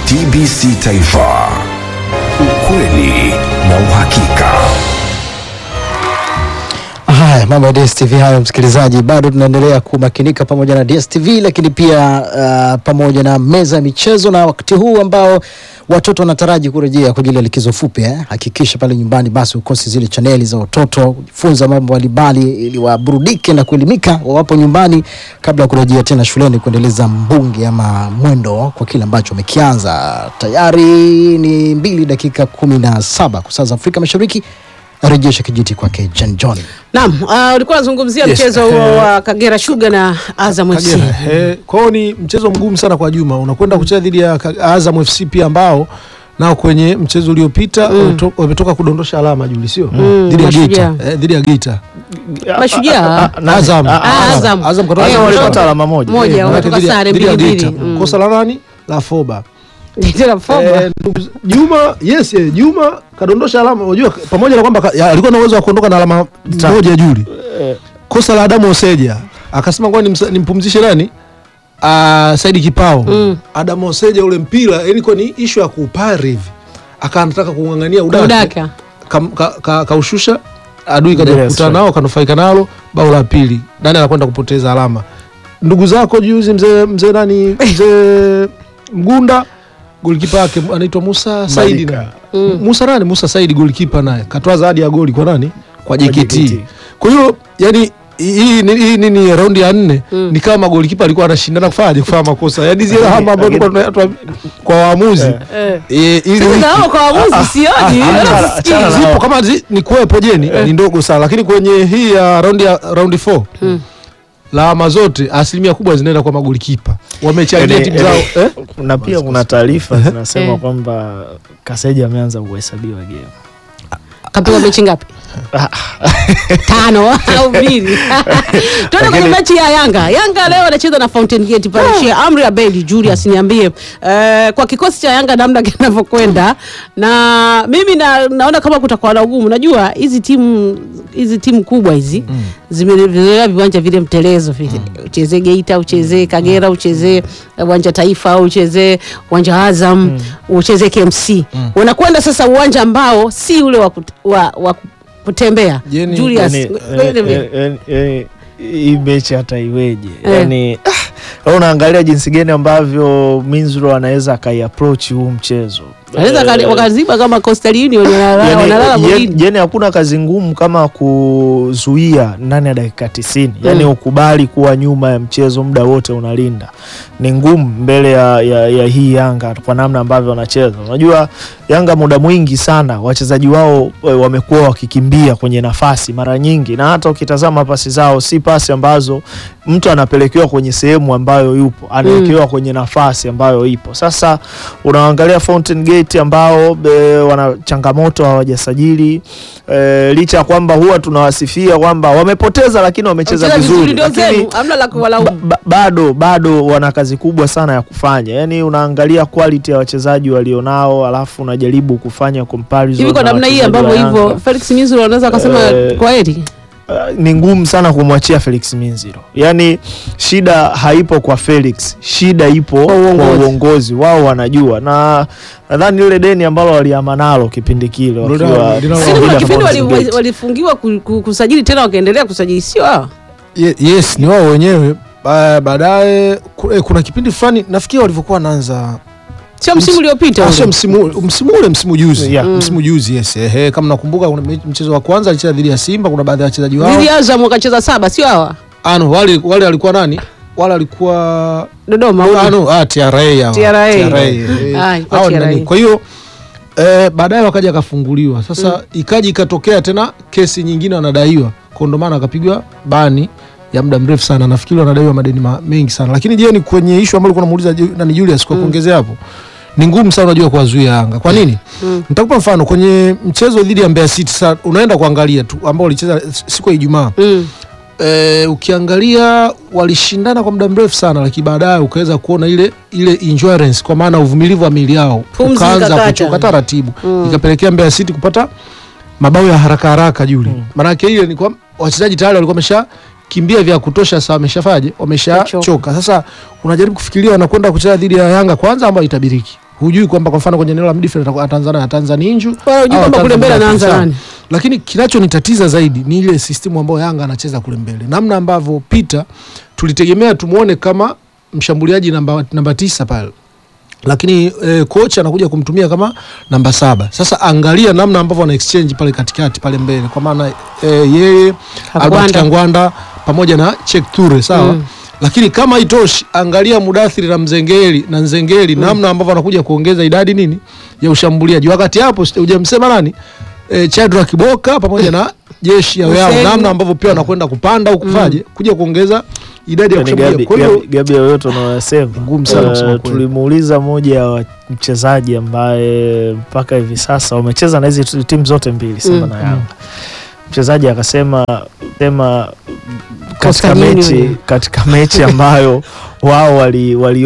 TBC Taifa, ukweli na uhakika. Haya, mambo ya DSTV hayo, msikilizaji, bado tunaendelea kumakinika pamoja na DSTV, lakini pia uh, pamoja na meza ya michezo, na wakati huu ambao watoto wanataraji kurejea kwa ajili ya likizo fupi eh, hakikisha pale nyumbani basi ukosi zile chaneli za watoto kujifunza mambo mbalimbali ili waburudike na kuelimika wawapo nyumbani kabla ya kurejea tena shuleni kuendeleza mbungi ama mwendo kwa kile ambacho wamekianza. Tayari ni mbili dakika kumi na saba kwa saa za Afrika Mashariki. Narejesha kijiti kwake Jan John. Naam, uh, ulikuwa unazungumzia Yes, mchezo huo eh, wa Kagera Sugar na Azam FC. Kagera. Eh, kwa hiyo ni mchezo mgumu sana kwa Juma. Unakwenda kucheza dhidi ya Ka- Azam FC pia ambao nao kwenye mchezo uliopita wameto- wametoka kudondosha alama Juli, sio dhidi ya Mashujaa. Geita, eh, dhidi ya Geita. Mashujaa. Azam, Ah, Azam. Azam katoka- Eh, Azam walipata wametoka- alama moja. moja, Eh, wametoka dhidi ya- sare dhidi ya mbili Geita. mbili. Mm. Kosa la nani? La Foba. Tena Foba. Eh, ndugu- Juma, yes, eh, Juma kadondosha alama. Unajua pamoja na kwamba ka- ya, alikuwa na uwezo wa kuondoka na alama moja Juli. Kosa la Adamu Oseja akasema ngoja nimsa- nimpumzishe nani? Ah, Saidi Kipao. Mm. Adamu Oseja ule mpira ilikuwa ni issue ya kupari hivi. Akawa anataka kung'ang'ania udaka. Udaka. Kam- ka- ka- Kaushusha adui kaja Yes, kukutana right. nao kanufaika nalo bao la pili. Nani anakwenda kupoteza alama? Ndugu zako juzi mzee mzee nani mzee Mgunda golikipa yake anaitwa Musa Saidi Malika. na Musa nani Musa Saidi golikipa naye katoa zawadi ya goli kwa nani kwa JKT. JKT. Kwa hiyo yani hii ni- hii nini raundi ya nne ni kama golikipa alikuwa anashindana kufanya kufanya makosa yani zile hama ambazo tulikuwa tunatoa kwa waamuzi Eh. eh, ili Sasa wiki- na hao kwa waamuzi sioni. wala achana- sisikii. achana na- zipo kama zi, ni kuwepo jeni ni ndogo sana lakini kwenye hii ya raundi ya raundi 4 lawama zote asilimia kubwa zinaenda kwa magolikipa wamechangia Yaani- timu zao yaani- eh? na pia kuna taarifa zinasema Eh. kwamba Kaseja ameanza kuhesabiwa game. Kapigwa mechi ngapi? Tano au mbili. Tuende kwenye mechi ya Yanga. Yanga leo anacheza na Fountain Gate pale Sheikh Amri Abedi Julius, niambie eh, kwa kikosi cha Yanga namna kinavyokwenda, na mimi na, naona kama kutakuwa na ugumu. Najua hizi timu hizi timu kubwa hizi zimezoea viwanja vile mtelezo vile, uchezee Geita, uchezee Kagera, uchezee uwanja Taifa au uchezee uwanja Azam, uchezee KMC. Wanakwenda sasa uwanja ambao si ule wa, kut, wa, wa kutembea. Jeni, Julius, Yani, wait a minute. eh, eh, eh, hii mechi hata iweje Eh. yani ah, unaangalia jinsi gani ambavyo Minzro anaweza akaiapproach huu mchezo Wanaweza Eh, waka- wakaziba kama Coastal Union wanalala yani, wanalala yen- golini. yani hakuna kazi ngumu kama kuzuia ndani ya dakika tisini yani Mm. ukubali kuwa nyuma ya mchezo muda wote unalinda ni ngumu mbele ya, ya, ya hii Yanga kwa namna ambavyo wanacheza unajua Yanga muda mwingi sana wachezaji wao e, wamekuwa wakikimbia kwenye nafasi mara nyingi na hata ukitazama pasi zao si pasi ambazo mtu anapelekewa kwenye sehemu ambayo yupo anawekewa kwenye nafasi ambayo ipo sasa unaangalia Fountain Gate ambao e, wana changamoto hawajasajili e, licha ya kwamba huwa tunawasifia kwamba wamepoteza lakini wamecheza Wamecheza vizuri ndio lakini zenu, hamna la kuwalaumu. ba, ba, bado bado wana kazi kubwa sana ya kufanya yani unaangalia quality ya wachezaji walionao alafu unajaribu kufanya comparison Hivi kwa na namna hii wachezaji ambavyo wa hivyo Yanga. Felix Minziro anaweza akasema Eh, kwa heri. Uh, ni ngumu sana kumwachia Felix Minziro. Yaani shida haipo kwa Felix, shida ipo kwa uongozi. uongozi. Wao wanajua, na nadhani lile deni ambalo waliama nalo kipindi kile Ndio wakiwa linalo- linalo- Sisi kuna wakiwa kipindi wali- Fountain wali- Gate. walifungiwa ku- ku- kusajili tena wakaendelea kusajili sio hawa. Ye- yes ni wao wenyewe Ba- baadaye ku- eh, kuna kipindi fulani nafikiri walivyokuwa wanaanza Sio msimu uliopita Ah, ule. sio msimu msimu ule msimu juzi Yeah. Mm. msimu juzi yes ehe kama nakumbuka kuna me- mchezo wa kwanza alicheza dhidi ya Simba kuna baadhi ya wachezaji wao Dhidi ya Azam wakacheza saba sio hawa. ano wale wale walikuwa nani wale walikuwa Dodoma. Ah, ule. no, ah, TRA hawa. TRA. eh. Ah, ilikuwa Hao ni TRA. nani? Kwa hiyo eh, baadaye wakaja akafunguliwa sasa ikaja ikatokea tena kesi nyingine wanadaiwa kwa ndo maana akapigwa bani ya muda mrefu sana nafikiri wanadaiwa madeni ma, mengi sana lakini je ni kwenye ishu ambayo ulikuwa unamuuliza Ju- nani Julius kwa kuongezea hapo ni ngumu sana unajua kuwazuia Yanga kwa nini Mm. nitakupa mfano kwenye mchezo dhidi ya Mbeya City sasa unaenda kuangalia tu ambao walicheza siku ya Ijumaa Mm. e, ukiangalia walishindana kwa muda mrefu sana lakini baadaye ukaweza kuona ile ile endurance kwa maana uvumilivu wa miili yao Pumzi ukaanza ikakata. kuchoka taratibu Mm. ikapelekea Mbeya City kupata mabao ya haraka haraka juli Mm. maanake ile ni kwa wachezaji tayari walikuwa wamesha kimbia vya kutosha sasa wameshafaje wameshachoka Wamechoka. sasa unajaribu kufikiria wanakwenda kucheza dhidi ya Yanga kwanza ambayo itabiriki hujui kwamba kwa mfano kwenye eneo la midfield atakuwa- ataanza na Tanzania Inju Wala hujui au kwamba kule ataanza mbele na anaanza Afisa. nani. lakini kinachonitatiza zaidi ni ile sistimu ambayo Yanga anacheza kule mbele, namna ambavyo Peter tulitegemea tumuone kama mshambuliaji namba, namba tisa pale lakini eh, kocha anakuja kumtumia kama namba saba. Sasa angalia namna ambavyo ana exchange pale katikati pale mbele, kwa maana eh, yeye Albert Kangwanda. Kangwanda pamoja na Cheick Toure sawa Mm. lakini kama itoshi, angalia Mudathiri na Mzengeli na Nzengeli namna ambavyo anakuja kuongeza idadi nini ya ushambuliaji. Wakati hapo sija- hujamsema nani e, Chadra Kiboka pamoja na jeshi ya yao, Hussein. namna ambavyo pia wanakwenda kupanda au kufaje kuja kuongeza idadi ya Yani kushambulia. Gabi, Kwa hiyo Gabi, Gabi yoyote unayosema Ngumu sana kusema Eh, kweli. tulimuuliza moja ya mchezaji ambaye mpaka hivi sasa wamecheza na hizi tu- timu zote mbili Simba Mm. na Yanga. Mchezaji akasema sema katika Coastal Union. mechi katika mechi ambayo wao wali, wali